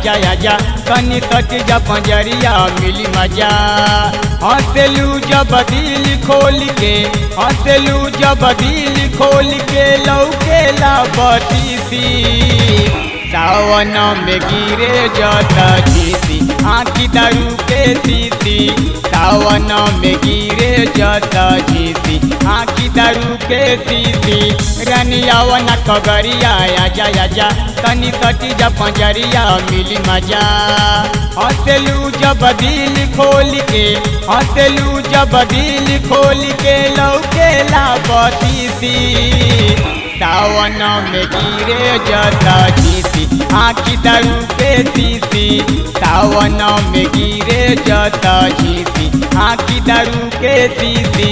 आजा आजा तनी तट जा पंजरिया मिली मजा हंसलू जब दिल खोल के हंसलू जब दिल खोल के लौके ला बतीसी सावन में गिरे जता जीती आखी दारू के सीती सावन में गिरे जता जीती आखी दारू के सीती रनियावन कगरिया आजा आजा तनी तटी जा पंजरिया मिली मजा हंसलू जब दिल खोल के हंसलू जब दिल खोल के लौके ला बतीसी सावन में गिरे जता जीती आखी दारू के सीती सावन में गिरे जता जीती आखी दारू के सीती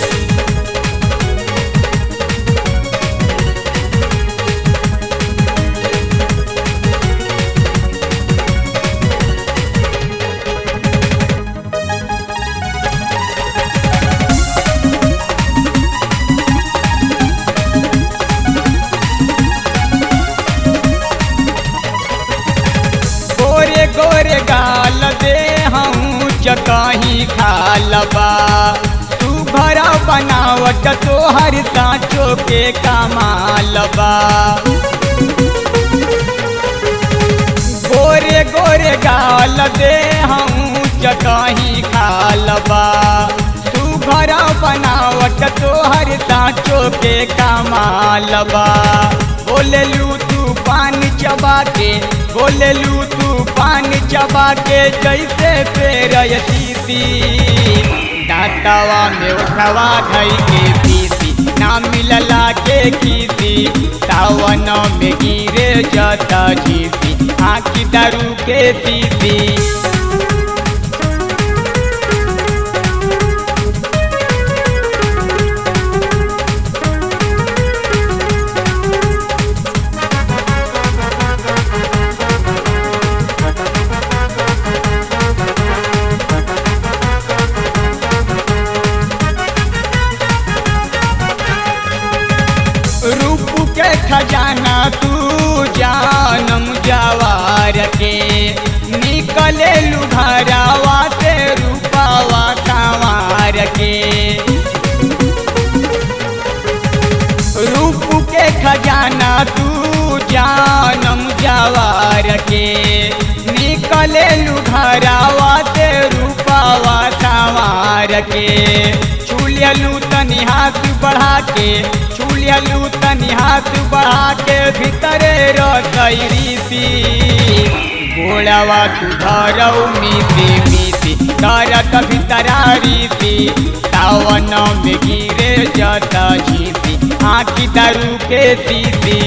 गोरे गोरे गाल दे हूँ चकही खालबा तू घर बनावट तोहर साँचो के कमालबा गोरे गोरे गाल दे हूँ चकही खालबा तू घर बनावट तोहर साँचो के कमालबा बोललू तू पानी चबा के बोललू तू पानी चबा के जैसे पेर सीती दांतवा में उठवा धई के पीसी ना मिलला के खीसी सावन में गिरे जता जीती आखी दारू के सीती रूप के खजाना तू जानम जवार के निकले लुघरावा से रूपावा कंवार के रूप के खजाना तू जानम जवार के निकले लुघरावा से रूपावा कंवार के छुलियलू तनी हाथ बढ़ा के छुलियलू तनी हाथ बढ़ा के भीतरे रसैरी सी गोड़वा तू धरऊ मीती मीती तरत भीतरारी सी सावन में गिरे जता जीती आखी दारू के सीती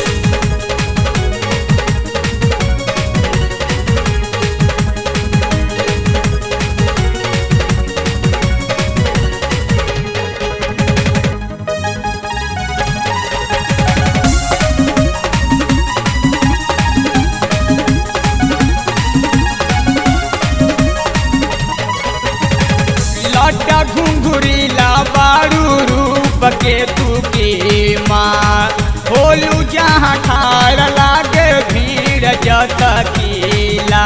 लटा घुंघुरीला बारू रूप के तू की माँ होलू जहाँ ठार लागे भीड़ जत कीला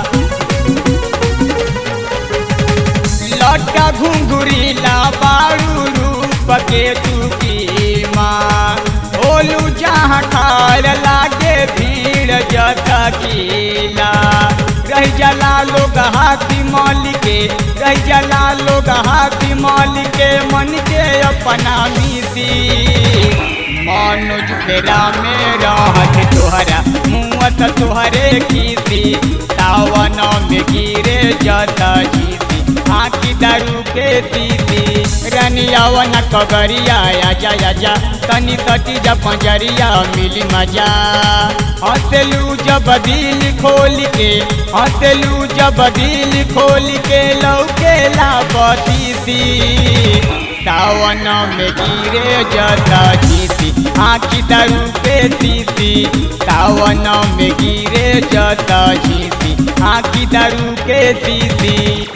लटा घुंघुरीला बारू रूप के तू की माँ होलू जहाँ ठार लागे भीड़ जत कीला रह जला लोग हाथी माल के रह जला लोग हाथी माल के मन के अपना मिसी मनोज फेरा में रहत तोहरा मुँहत तोहरे कीसी सावन में गिरे जता जीती आखी दारू के सीती रनियावन कगरिया आजा आजा तनी तटी जा पंजरिया मिली मजा हंसलू जब दिल खोल के हंसलू जब दिल खोल के लौके ला बतीसी सावन में गिरे जता जीती आखी दारू पे सीती सावन में गिरे जता जीती आखी दारू के सीती